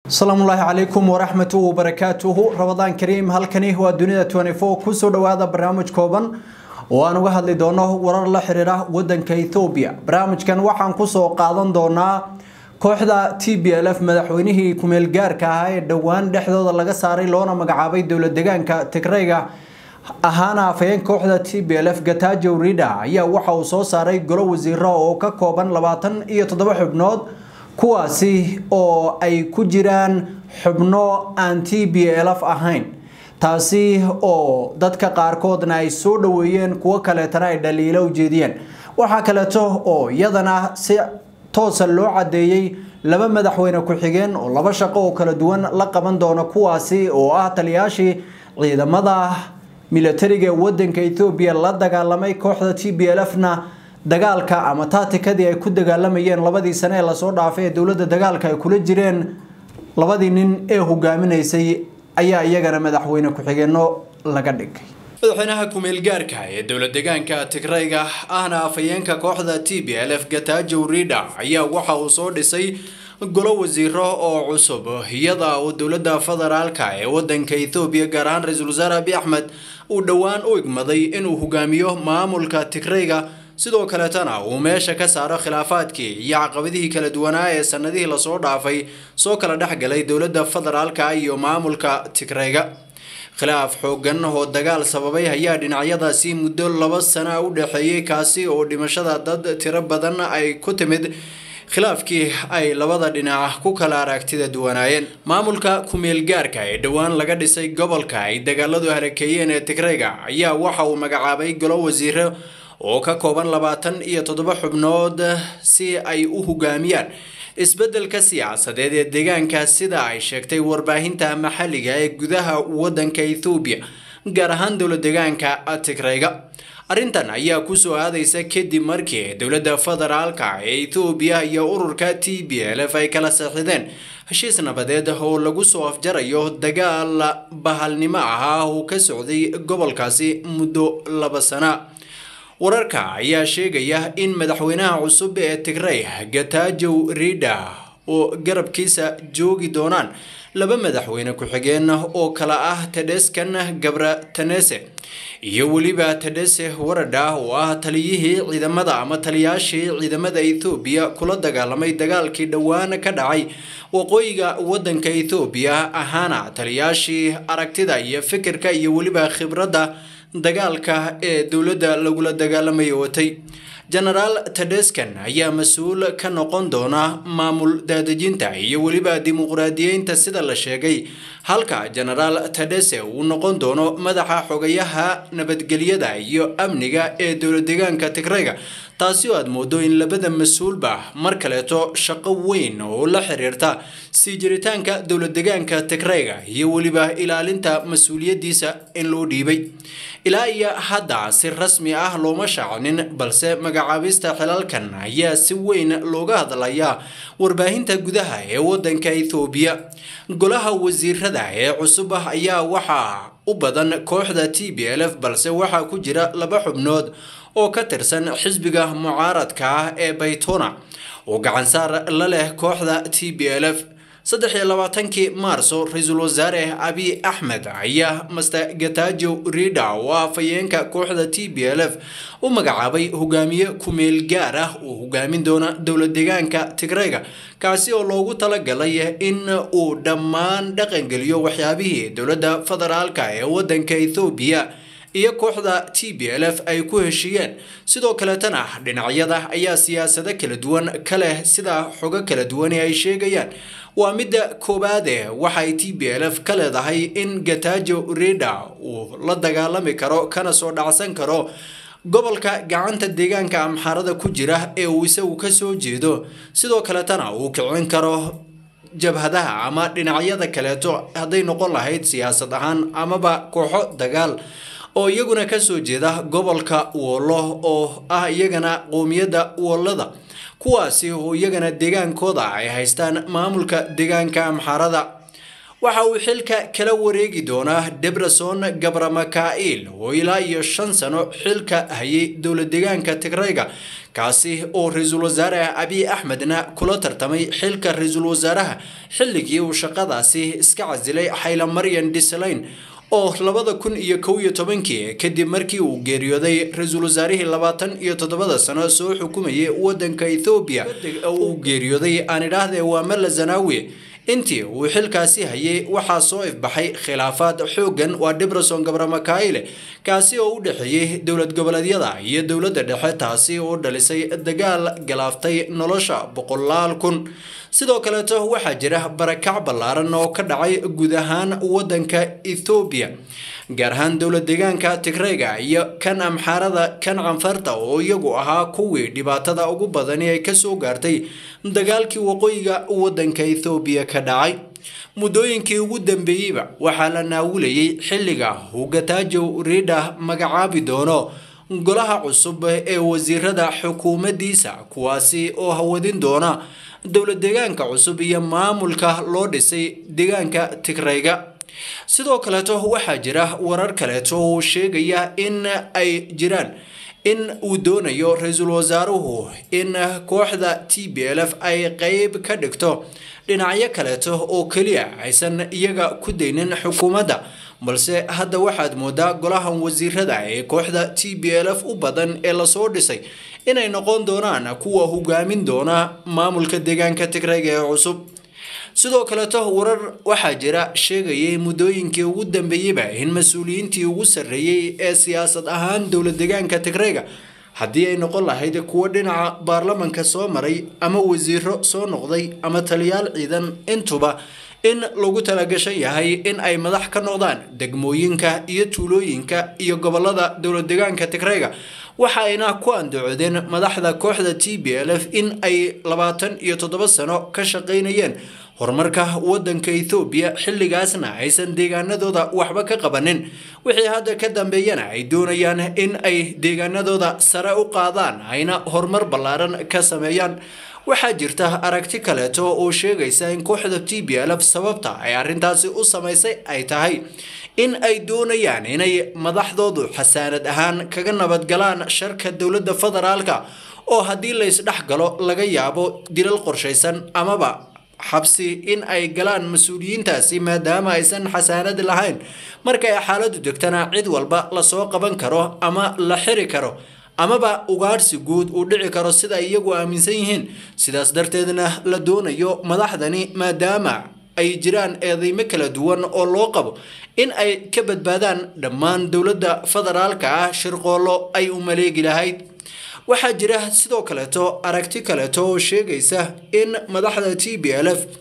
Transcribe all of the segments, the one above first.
asalaamu ullaahi calaykum waraxmatuhu wabarakaatuhu rabadaan kariim halkani waa dunida kusoo dhawaada barnaamij kooban oo aan uga hadli doono warar la xiriira wadanka ethoobiya barnaamijkan waxaan kusoo qaadan doonaa kooxda t b l f madaxweynihii kumeel gaarka ahaa ee dhowaan dhexdooda laga saaray loona magacaabay dowlad degaanka tigreyga ahaana afhayeen kooxda t b l f gatajo rida ayaa waxa uu soo saaray golo wasiiro oo ka kooban labaatan iyo toddoba xubnood kuwaasi oo ay ku jiraan xubno aan t b l f ahayn taasi oo dadka qaarkoodna ay soo dhaweeyeen kuwo kaleetana ay dhaliilo ujeediyeen waxaa kaleeto oo iyadana si toosa loo cadeeyey laba madaxweyne ku-xigeen oo laba shaqo oo kala duwan la qaban doono kuwaasi oo ah taliyaashii ciidamada militariga ee wadanka ethoobiya la dagaalamay kooxda t b l f na dagaalka ama taatikadii ay ku dagaalamayeen labadii sane ee lasoo dhaafay ee dowladda dagaalka ay kula jireen labadii nin ee hogaaminaysay ayaa iyagana madaxweyne ku-xigeenno laga dhigay madaxweynaha kumeel gaarka ee dowlad degaanka tigreyga ahna afhayeenka kooxda t b l f gatajo rida ayaa waxa uu soo dhisay golo wasiiro oo cusub iyada uu dowladda federaalka ee wadanka ethoobiya gaar ahaan ra-iisul wasaare abi axmed uu dhowaan u igmaday inuu hogaamiyo maamulka tigreyga sidoo kaleetana uu meesha ka saaro khilaafaadkii iyo caqabadihii kala duwanaa ee sanadihii lasoo dhaafay soo kala dhexgalay dowladda federaalka iyo maamulka tigreyga khilaaf xoogan oo dagaal sababay ayaa dhinacyadaasi muddo laba sana u dhexeeyey kaasi oo dhimashada dad tiro badan ay ku timid khilaafkii ay labada dhinac ku kala aragtida duwanaayeen maamulka kumeel gaarka ee dhowaan laga dhisay gobolka ay dagaaladu halakeeyeen ee tigreyga ayaa waxa uu magacaabay golo wasiiro oo ka kooban labaatan iyo toddoba xubnood si ay u hogaamiyaan isbeddelka siyaasadeed ee deegaanka sida ay sheegtay warbaahinta maxalliga ee gudaha wadanka ethoobiya gaar ahaan dowlad deegaanka tigreyga arrintan ayaa kusoo aadaysa kadib markii dowladda federaalka ee ethoobiya iyo ururka t b l f ay kala saxideen heshiis nabadeed oo lagu soo afjarayo dagaal bahalnimo ahaa oo ka socday gobolkaasi muddo laba sana wararka ayaa sheegaya in madaxweynaha cusub ee tigrey gatajow rida oo garabkiisa joogi doonaan laba madaxweyne ku-xigeen oo kala ah tedeskan gabra tanese iyo weliba tedese warada oo ah taliyihii ciidamada ama taliyaashii ciidamada ethoobiya kula dagaalamay dagaalkii dhowaan ka dhacay waqooyiga wadanka ethoobiya ahaana taliyaashii aragtida iyo fikirka iyo weliba khibradda dagaalka ee dowladda lagula dagaalamaya watay genaraal tedeskan ayaa mas-uul ka noqon doona maamul daadejinta iyo weliba dimuqraadiyeynta sida la sheegay halka genaraal tedese uu noqon doono madaxa xogayaha nabadgelyada iyo amniga ee dowlad deegaanka tigreyga taasi oo aad moodo in labada mas-uulba mar kaleeto shaqo weyn oo la xiriirta sii jiritaanka dowlad deegaanka tigreyga iyo weliba ilaalinta mas-uuliyadiisa in loo dhiibay ilaa iyo hadda si rasmi ah looma shaacinin balse magacaabista xilalkan ayaa si weyn looga hadlayaa warbaahinta gudaha ee wadanka ethoobiya golaha wasiirada ee cusub ah ayaa waxaa u badan kooxda t b l f balse waxaa ku jira laba xubnood oo ka tirsan xisbiga mucaaradka ah ee baytona oo gacansaar la leh kooxda t b l f saddex iyo labaatankii maarso ra-iisul wasaare abiy axmed ayaa master gatajo rida oo ah afhayeenka kooxda t b l f u magacaabay hogaamiye kumeel gaar ah oo hogaamin doona dowlad deegaanka tigreyga kaasi oo loogu talagalay in uu dhammaan dhaqangeliyo waxyaabihii dowladda federaalka ee wadanka ethoobiya iyo kooxda t b l f ay ku heshiiyeen sidoo kaleetana dhinacyada ayaa siyaasado kala duwan ka leh sida xogo kala duwan ee ay sheegayaan waa midda koowaade waxay t b l f ka leedahay in gatajo rida uu la dagaalami karo kana soo dhacsan karo gobolka gacanta deegaanka amxaarada ku jira ee uu isagu ka soo jeedo sidoo kaletana uu kicin karo jabhadaha ama dhinacyada kaleeto hadday noqon lahayd siyaasad ahaan amaba kooxo dagaal oo iyaguna kasoo jeeda gobolka wollo oo ah iyagana qoomiyadda wollada kuwaasi oo iyagana deegaankooda ay haystaan maamulka deegaanka amxaarada waxa uu xilka kala wareegi doonaa debreson gabramakail oo ilaa iyo shan sano xilka hayay dowlad deegaanka tigreyga kaasi oo ra-iisul wasaare abiy axmedna kula tartamay xilka ra-iisul wasaaraha xilligii uu shaqadaasi iska casilay xayla maryan disalayn oo labada kun iyo kow iyo tobankii kadib markii uu geeriyooday ra-iisul wasaarihii labaatan iyo toddobada sano soo xukumayay wadanka ethoobiya uu geeriyooday aan idhaahdee waa mala zanaawi intii uu xilkaasi hayay waxaa soo ifbaxay khilaafaad xooggan waa dibreson gabramakayle kaasi oo u dhexeeyey dowlad goboleedyada iyo dowladda dhexe taasi oo dhalisay dagaal galaaftay nolosha boqolaal kun sidoo kaleeto waxaa jira barakac ballaaran oo ka dhacay guud ahaan wadanka ethoobiya gaar ahaan dowlad deegaanka tigreyga iyo kan amxaarada kan canfarta oo iyagu ahaa kuwii dhibaatada ugu badani ay kasoo gaartay dagaalkii waqooyiga wadanka ethoobiya ka dhacay muddooyinkii ugu dambeeyeyba waxaa la naawulayay xilliga hugataajow riidha magacaabi doono golaha cusub ee wasiirada xukuumaddiisa kuwaasi oo hawadin doona dowlad deegaanka cusub iyo maamulka loo dhisay deegaanka tigreyga sidoo kaleeto waxaa jira warar kaleeto oo sheegaya in ay jiraan in uu doonayo ra-iisul wasaaruhu in kooxda t b l f ay qeyb ka dhigto dhinacyo kaleeto oo keliya aysan iyaga ku daynin xukuumadda balse hadda waxaad moodaa golahan wasiirada ee kooxda t b l f u badan ee lasoo dhisay inay noqon doonaan kuwa hogaamin doona maamulka deegaanka tigreyga ee cusub sidoo kaleeto warar waxaa jira sheegayay muddooyinkii ugu dambeeyeyba in mas-uuliyiintii ugu sarreeyey ee siyaasad ahaan dowlad deegaanka tigreyga haddii ay noqon lahayd kuwo dhinaca baarlamanka soo maray ama wasiiro soo noqday ama taliyaal ciidan intuba in lagu talagashan yahay in ay madax ka noqdaan degmooyinka iyo tuulooyinka iyo gobolada dowlad deegaanka tigreyga waxa ayna ku andacoodeen madaxda kooxda t b l f in ay labaatan iyo toddoba sano ka shaqaynayeen horumarka wadanka ethoobiya xilligaasna aysan deegaanadooda waxba ka qabanin wixii hadda ka dambeeyana ay doonayaan in ay deegaanadooda sare u qaadaan ayna horumar ballaaran ka sameeyaan waxaa jirta aragti kaleeto oo sheegaysa in kooxda t b l f sababta ay arrintaasi u samaysay ay tahay in ay doonayaan inay madaxdoodu xasaanad ahaan kaga nabadgalaan sharka dowladda federaalka oo haddii laysdhex galo laga yaabo dilal qorshaysan amaba xabsi in ay galaan mas-uuliyiintaasi maadaama aysan xasaanad lahayn marka ay xaaladu degtana cid walba lasoo qaban karo ama la xiri karo amaba ugaadhsi guud uu dhici karo sida ay iyagu aaminsan yihiin sidaas darteedna la doonayo madaxdani maadaama ay jiraan eedeymo kala duwan oo loo qabo in ay ka badbaadaan dhammaan dowladda federaalka ah shirqoollo ay u maleegi lahayd waxaa jira sidoo kaleeto aragti kaleeto oo sheegaysa in madaxda t b l f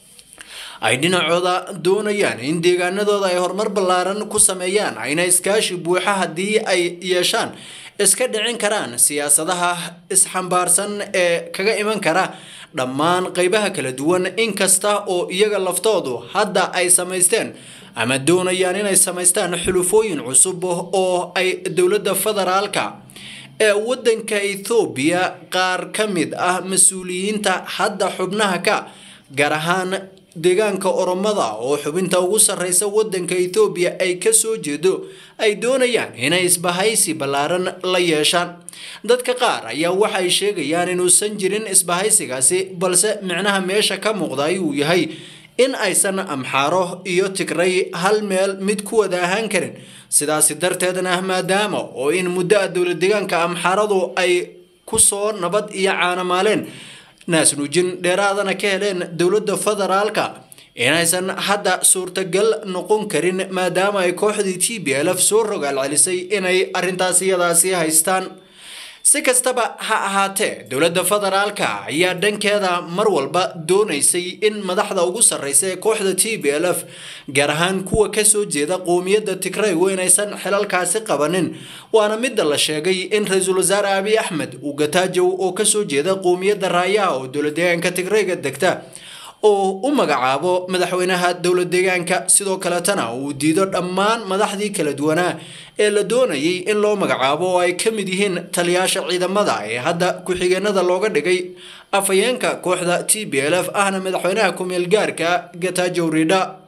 ay dhinacooda doonayaan in deegaanadooda ay horumar ballaaran ku sameeyaan ayna iskaashi buuxa haddii ay yeeshaan iska dhicin karaan siyaasadaha isxambaarsan ee kaga iman kara dhammaan qeybaha kala duwan inkasta oo iyaga laftoodu hadda ay samaysteen ama doonayaan inay samaystaan xulufooyin cusub oo ay dowladda federaalka ee wadanka ethoobiya qaar ka mid ah mas-uuliyiinta hadda xubnaha ka gaar ahaan deegaanka oromada oo xubinta ugu sarreysa wadanka ethoobiya ay kasoo jeedo ay doonayaan inay isbahaysi ballaaran la yeeshaan dadka qaar ayaa waxay sheegayaan inuusan jirin isbahaysigaasi balse micnaha meesha ka muuqda ayuu yahay in aysan amxaaro iyo tigray hal meel mid ku wada ahaan karin sidaasi darteedna maadaama oo in muddo a dowlad deegaanka amxaaradu ay kusoo nabad iyo caanamaaleen naasnuujin dheeraadana ka heleen dowladda federaalka inaysan hadda suurtagal noqon karin maadaama ay kooxdii t b l f soo rogaal celisay inay arrintaas iyadaasi haystaan si kastaba ha ahaatee dowladda federaalka ayaa dhankeeda mar walba doonaysay in madaxda ugu sarreysa ee kooxda t b l f gaar ahaan kuwa kasoo jeeda qowmiyadda tigraygu inaysan xilalkaasi qabanin waana midda la sheegay in ra-iisul wasaare abiy axmed uu gataajow oo kasoo jeeda qowmiyadda raayaha oo dowlad deegaanka tigrayga degta oo u magacaabo madaxweynaha dowlad deegaanka sidoo kaletana uu diido dhammaan madaxdii kala duwanaa ee la doonayay in loo magacaabo oo ay ka mid yihiin taliyaasha ciidamada ee hadda ku-xigeenada looga dhigay afhayeenka kooxda t b l f ahna madaxweynaha ku-meel gaarka gatajow ridha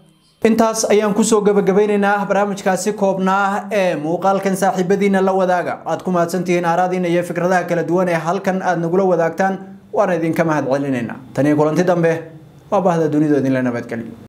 intaas ayaan kusoo gabagabeyneynaa barnaamijkaasi koobnaa ee muuqaalkan saaxiibadiina la wadaaga aad ku mahadsantihiin aaraadiina iyo fikradaha kala duwan ee halkan aad nagula wadaagtaan waana idinka mahad celinaynaa taniyo kulanti dambe waa bahda dunidu idinla nabadgeliyo